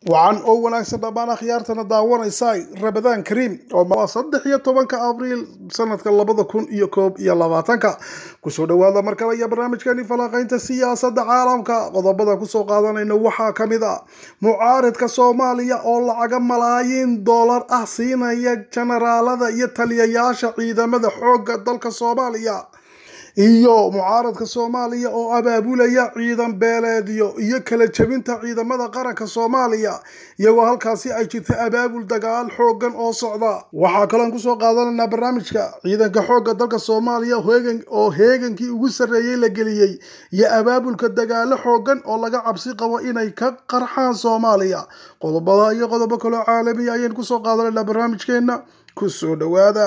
wacan oo wanaagsan dhammaan akhyaartana daawanaysa rabadaan kariim oo saddex iyo tobanka abriil sanadka labada kun iyo koob iyo labaatanka kusoo dhawaada mar kale iyo barnaamijkeeni falanqaynta siyaasadda caalamka qodobada kusoo qaadanayna waxaa ka mid a mucaaridka soomaaliya oo lacaga malaayiin doolar ah siinaya jenaraalada iyo taliyayaasha ciidamada xoogga dalka soomaaliya iyo mucaaradka soomaaliya oo abaabulaya ciidan beeleedyo iyo kala jebinta ciidamada qaranka soomaaliya iyagoo halkaasi ay jirta abaabul dagaal xoogan oo socda waxaa kaloon kusoo qaadanaynaa barnaamijka ciidanka xoogga dalka soomaaliya oo heegankii ugu sarreeyey la geliyey iyo abaabulka dagaalo xoogan oo laga cabsi qabo inay ka qarxaan soomaaliya qodobada iyo qodobo kaloo caalamiya ayaynu kusoo qaadanaynaa barnaamijkeena kusoo dhawaada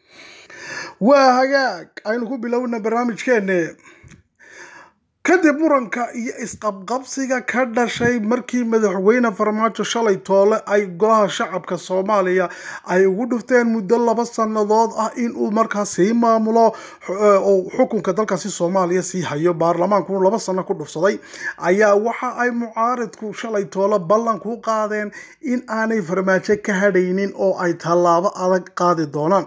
waa hagaag aynu ku bilowna barnaamijkeenne kadib muranka iyo isqabqabsiga ka dhashay markii madaxweyne farmaajo shalay toole ay golaha shacabka soomaaliya ay ugu dhufteen muddo laba sannadood ah inuu markaas sii maamulo oo xukunka dalkaasi soomaaliya sii hayo baarlamaanku laba sano ku dhufsaday ayaa waxa ay mucaaridku shalay toole ballan ku qaadeen in aanay farmaajo ka hadhaynin oo ay tallaabo adag qaadi doonaan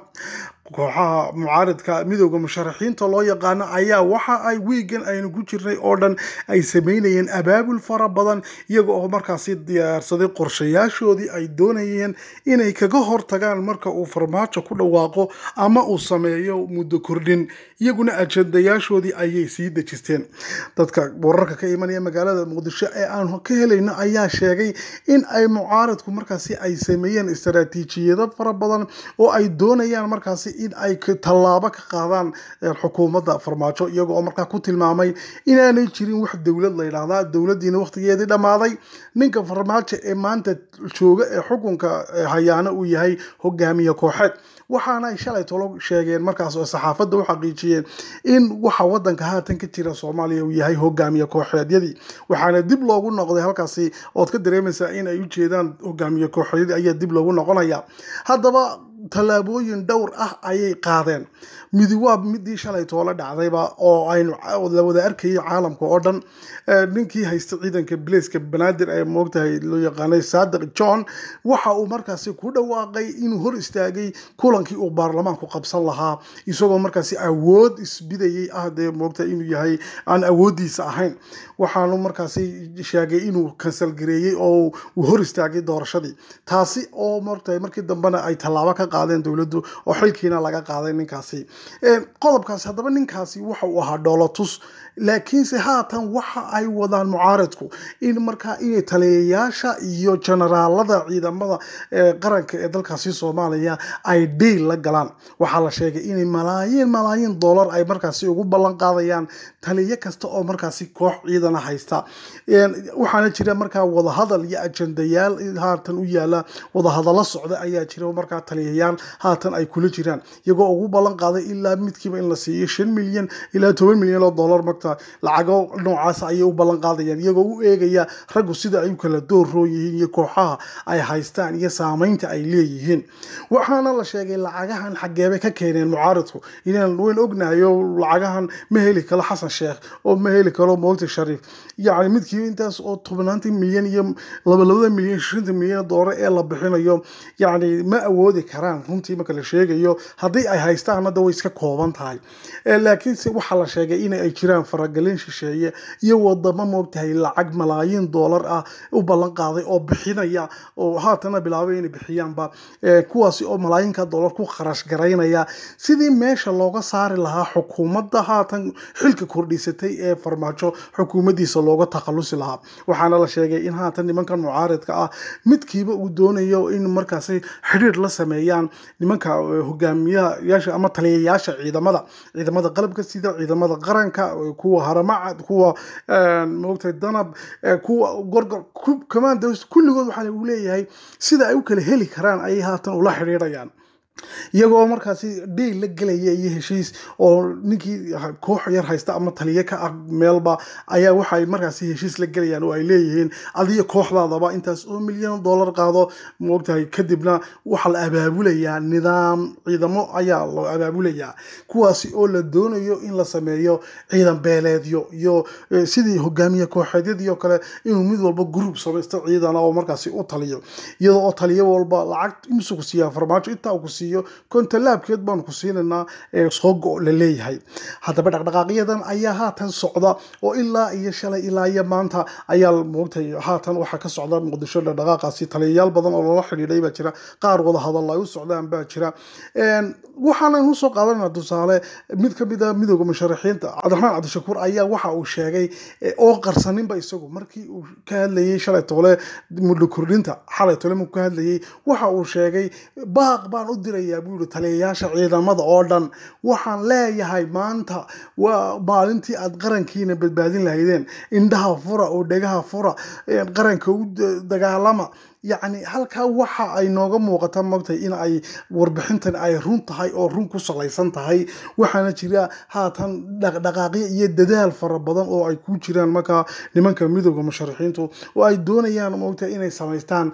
kooxaha mucaaridka midooda musharaxiinta loo yaqaano ayaa waxa ay wiigan aynu ku jirnay oo dhan ay sameynayeen abaabul fara badan iyaga oo markaasi diyaarsaday qorshayaashoodii ay doonayeen inay kaga hortagaan marka uu farmaajo ku dhawaaqo ama uu sameeyo muddo kordhin iyaguna ajandayaashoodii ayay sii dejisteen dadka wararka ka imanaya magaalada muqdisho ee aan ka helayno ayaa sheegay in ay mucaaridku markaasi ay sameeyeen istaraatiijiyado fara badan oo ay doonayaan markaasi in ay tallaabo ka qaadaan xukuumadda farmaajo iyaga oo markaa ku tilmaamay inaanay jirin wax dowlad la yidhaahdaa dowladdiina wakhtigeedii dhammaaday ninka farmaajo ee maanta jooga ee xukunka hayaano uu yahay hogaamiye kooxeed waxaana ay shalay tolo sheegeen markaas oo saxaafadda u xaqiijiyeen in waxa wadanka haatan ka jira soomaaliya uu yahay hogaamiye kooxeedyadii waxaana dib loogu noqday halkaasi ood ka dareemaysaa in ay u jeedaan hogaamiye kooxeedyadii ayaa dib loogu noqonaya haddaba tallaabooyin dhowr ah ayay qaadeen midi waa midii shalay toole dhacdayba oo aynu la wada arkayay caalamka oo dhan ninkii haysta ciidanka blaceka banaadir ee moogtahay loo yaqaanay saadiq john waxa uu markaasi ku dhawaaqay inuu hor istaagay kulankii uu baarlamaanku qabsan lahaa isagoo markaasi awood isbidayay ah dee moogtahay inuu yahay aan awoodiisa ahayn waxaanu markaasi sheegay inuu kansalgareeyey oo uu hor istaagay doorashadii taasi oo moogtahay markii dambena ay tallaabo ka qaadeen dowladdu oo xilkiina laga qaaday ninkaasi qodobkaasi haddaba ninkaasi waxa uu ahaa dhoolotus laakiinse haatan waxa ay wadaan mucaaridku in markaa inay taliyayaasha iyo jenaraalada ciidamada qaranka ee dalkaasi soomaaliya ay dhiil la galaan waxaa la sheegay inay malaayiin malaayiin doolar ay markaasi ugu ballan qaadayaan taliyo kasta oo markaasi koox ciidana haysta waxaana jira markaa wadahadal iyo ajandayaal haatan u yaala wadahadallo socda ayaa jira markaa taliyayaal haatan ay kula jiraan iyagoo ugu ballan qaaday ilaa midkiiba in la siiyo shan milyan ilaa toban milyan oo dollar marta lacago noocaas ayay u ballan qaadayaan iyagoo u eegaya raggu sida ay u kala doorroon yihiin iyo kooxaha ay haystaan iyo saameynta ay leeyihiin waxaana la sheegay lacagahan xageebay ka keeneen mucaaridku inaan weyn ognahayo lacagahan ma heli karo xasan sheekh oo ma heli karo moogta shariif yacni midkiiba intaas oo tobnaantii milyan iyo labalabada milyan shanta milyan doollar ee la bixinayo yacni ma awoodi karaan runtii marka la sheegayo haddii ay haystaan hadda way iska kooban tahay laakiinse waxaa la sheegay in ay jiraan faragelin shisheeye iyo wadamo moogtahay lacag malaayiin doolar ah u ballan qaaday oo bixinaya oo haatana bilaabay inay bixiyaanba kuwaasi oo malaayinka doolar ku kharash garaynaya sidii meesha looga saari lahaa xukuumadda haatan xilka kordhisatay ee farmaajo xukuumaddiisa looga takhalusi lahaa waxaana la sheegay in haatan nimankan mucaaridka ah midkiiba uu doonayo in markaasi xidhiir la sameeyaan nimanka hogaamiyayaasha ama taliyayaasha ciidamada ciidamada qalabka sida ciidamada qaranka kuwa haramacad kuwa moogtay danab kuwa gorgor command kulligood waxaa lagu leeyahay sida ay u kala heli karaan ayay haatan ula xidhiidhayaan iyagoo markaasi dhiil la gelaya iyo heshiis oo ninkii koox yar haysta ama taliye ka ah meelba ayaa waxay markaasi heshiis la gelayaan oo ay leeyihiin adiyo kooxdaadaba intaas oo milyan dollar qaado moogtahay kadibna waxaa la abaabulayaa nidaam ciidamo ayaa loo abaabulayaa kuwaasi oo la doonayo in la sameeyo ciidan beeleedyo iyo sidii hogaamiye kooxeedyadii oo kale inuu mid walba group samaysto ciidana oo markaasi u taliyo iyadoo oo taliyo walba lacag imsu ku siiyaa farmaajo intaa ku siiyo kontolaabkeed baanu ku siinaynaa soo go la leeyahay haddaba dhaqdhaqaaqyadan ayaa haatan socda oo ilaa iyo shalay ilaa iyo maanta ayaa moogtay haatan waxaa ka socda muqdisho dhaqdhaqaaqaasi taliyayaal badan oo lala xidhiidhay baa jira qaar wada hadal ay u socdaan baa jira waxaanan usoo qaadanaa tusaale mid ka mid a midooda musharaxiinta cabdiraxmaan cabdishakuur ayaa waxa uu sheegay oo qarsaninba isagu markii uu ka hadlayay shalay toole muddo kordhinta xalay toole markuu ka hadlayay waxa uu sheegay baaq baan u dirayaa buu yihi taliyayaasha ciidamada oo dhan waxaan leeyahay maanta waa maalintii aad qarankiina badbaadin lahaydeen indhaha fura oo dhegaha fura qaranka u dagaalama yacni halkaa waxa ay nooga muuqata mogtay in ay warbixintan ay run tahay oo run ku salaysan tahay waxaana jira haatan dhaqdhaqaaqyo iyo dadaal fara badan oo ay ku jiraan markaa nimanka midooda musharaxiintu oo ay doonayaan mogtay inay samaystaan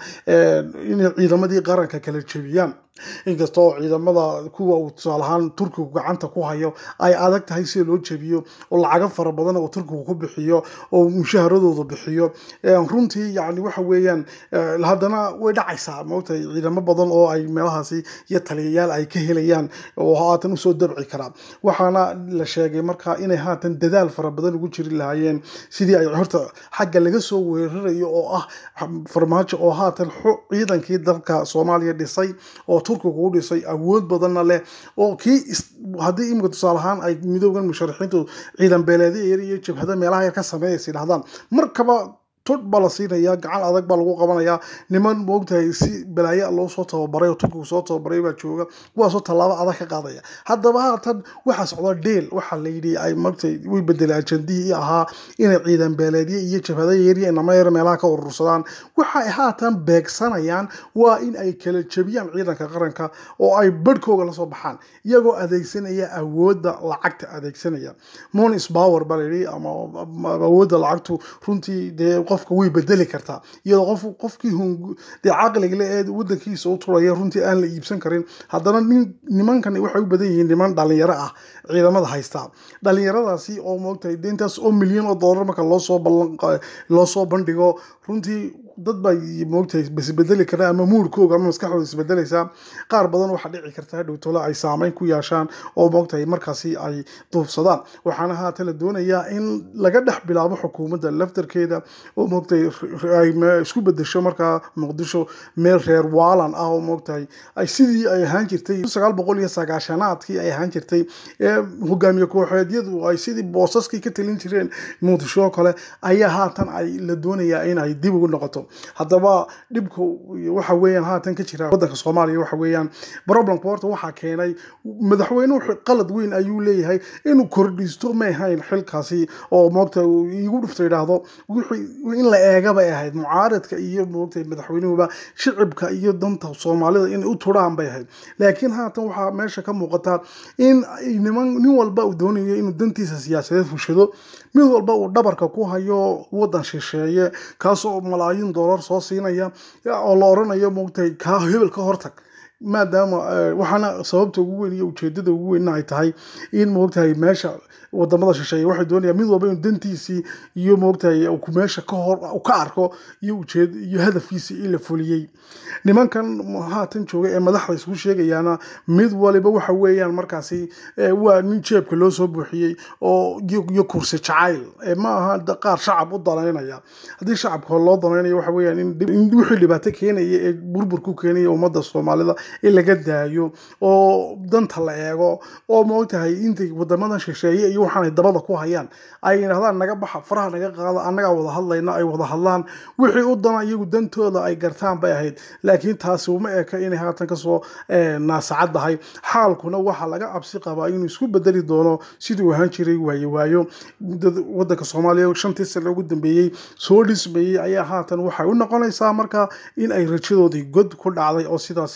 inay ciidamadii qaranka kala jebiyaan inkasta oo ciidamada kuwa uu tusaale ahaan turkigu gacanta ku hayo ay adag tahay sida loo jebiyo oo lacago fara badan oo turkigu ku bixiyo oo mushaharadooda bixiyo runtii yani waxa weeyaan haddana way dhacaysaa maogtahay ciidamo badan oo ay meelahaasi iyo taliyayaal ay ka helayaan oo haatan usoo dabci karaa waxaana la sheegay markaa inay haatan dadaal fara badan ugu jiri lahaayeen sidii ay horta xagga laga soo weerarayo oo ah farmaajo oo haatan ciidankii dalka soomaaliya dhisay oo turkiga u dhisay awood badanna leh oo kii haddii imika tusaale ahaan ay midoogan musharaxiintu ciidan beeleedya yar iyo jabhada meelaha yar ka sameeyaysa yidhahdaan markaba tod baa la siinaya gacan adag baa lagu qabanayaa niman moogtahay si balaayo loo soo tababaray oo turkigu soo tababaray baa jooga kuwaasoo tallaabo adag ka qaadaya haddaba haatan waxaa socda dheel waxaa la yidhi ay mogtay way bedelay ajandihii ahaa inay ciidan beeleedyo iyo jabhada yariya inama yar meelaha ka urursadaan waxay haatan beegsanayaan waa in ay kala jebiyaan ciidanka qaranka oo ay badhkooga lasoo baxaan iyagoo adeegsanaya awoodda lacagta adeegsanaya monis power baa layidhi ama awoodda lacagtu runtii dee qofka way bedeli kartaa iyadoo qof qofkii dee caqliga ee wadankiisa u turaya runtii aan la iibsan karin haddana nimankan waxay u badan yihiin niman dhalinyaro ah ciidamada haysta dhalinyaradaasi oo moogtahay de intaas oo milyan oo dollar marka loosoo ballan loosoo bandhigo runtii dad baa moogtahay isbedeli kara ama muurkooga ama maskaxdooda isbedelaysaa qaar badan waxaa dhici karta dhowtole ay saameyn ku yeeshaan oo moogtahay markaasi ay duufsadaan waxaana haatan la doonayaa in laga dhex bilaabo xukuumadda laftarkeeda oo moogtahay ay isku bedesho markaa muqdisho meel reer waalan ah oo moogtahay ay sidii ay ahaan jirtay sagaal boqol iyo sagaashanaadkii ay ahaan jirtay ee hogaamiye kooxeedyadu ay sidii boosaskii ka talin jireen muqdisho oo kale ayaa haatan ay la doonayaa in ay dib ugu noqoto haddaba dhibka waxa weeyaan haatan ka jira waddanka soomaaliya waxa weeyaan problemka horta waxaa keenay madaxweynuhu qalad weyn ayuu leeyahay inuu kordhisto ma ahayn xilkaasi oo moogta igu dhufta yidhaahdo wixii in la eega bay ahayd mucaaradka iyo moogtay madaxweynuhuba shicibka iyo danta soomaalida inay u turaan bay ahayd laakiin haatan waxaa meesha ka muuqata in niman nin walba uu doonayo inuu dantiisa siyaasadeed fushado mid walba uu dhabarka ku hayo waddan shisheeye kaasoo malaayiin dollar soo siinaya oo la oranayo moogtahay kaa hebel ka hortag maadaama waxaana sababta ugu weyn iyo ujeedada ugu weynna ay tahay in moogtahay meesha wadamada shisheeye waxay doonayaan mid walba inuu dantiisii iyo moogtahay meesha ka hor ka arko iyo ujeed iyo hadafkiisii in la fuliyey nimankan haatan jooga ee madaxda isku sheegayaana mid waliba waxa weeyaan markaasi waa nin jeebka loo soo buuxiyey oo iyo kursi jacayl ma aha qaar shacab u danaynaya haddii shacabka loo danaynayo waxa weeyaan in wixii dhibaato keenaya ee burburku keenaya ummadda soomaalida in laga daayo oo danta la eego oo moogtahay intay wadamadan shisheeye iyo waxaanay dabada ku hayaan ay yidhahdaan naga baxa faraha naga qaada annagaa wada hadlayna ay wada hadlaan wixii u dana iyagu dantooda ay gartaan bay ahayd laakiin taasi uma eka inay haatan kasoo naasacaddahay xaalkuna waxaa laga cabsi qabaa inuu isku bedeli doono siduu ahaan jiray waayo waayo wadanka soomaaliya shantii sane ugu dambeeyey soo dhismayey ayaa haatan waxay u noqonaysaa marka in ay rajadoodii god ku dhacday oo sidaasi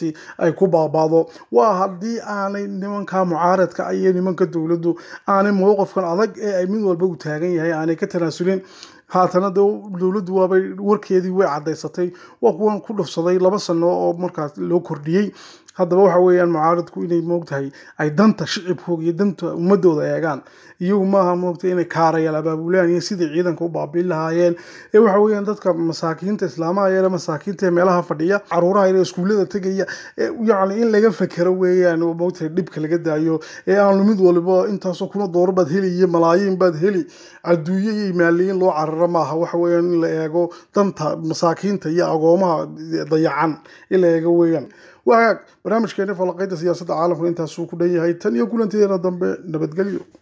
ay ku baabaado waa haddii aanay nimanka mucaaradka iyo nimanka dowladdu aanay mowqifkan adag ee ay mid walba u taagan yahay aanay ka tanaasulin haatana de dowladdu waabay warkeedii way caddaysatay waa kuwan ku dhufsaday laba sano oo markaas loo kordhiyey haddaba waxa weeyaan mucaaradku inay moogtahay ay danta shicibkooga iyo danta ummadooda eegaan iyagu maaha moogtay inay kaarayaal abaabulaan iyo sidii ciidanka u baabiin lahaayeen ee waxa weeyaan dadka masaakiinta islaamaha yare masaakiinta ee meelaha fadhiya caruuraha yare iskuullada tegaya yacni in laga fekero weeyaan oo moogtahay dhibka laga daayo ee aanu mid waliba intaasoo kuna doorar baad heli iyo malaayiin baad heli adduunyo iyo maaliyiin loo cararo maaha waxa weeyaan in la eego danta masaakiinta iyo agoomaha dayacan in la eego weeyaan waagaag barnaamijkeeni falaqaynta siyaasadda caalamka intaasuu ku dhan yahay tan iyo kulanteena dambe nabadgelyo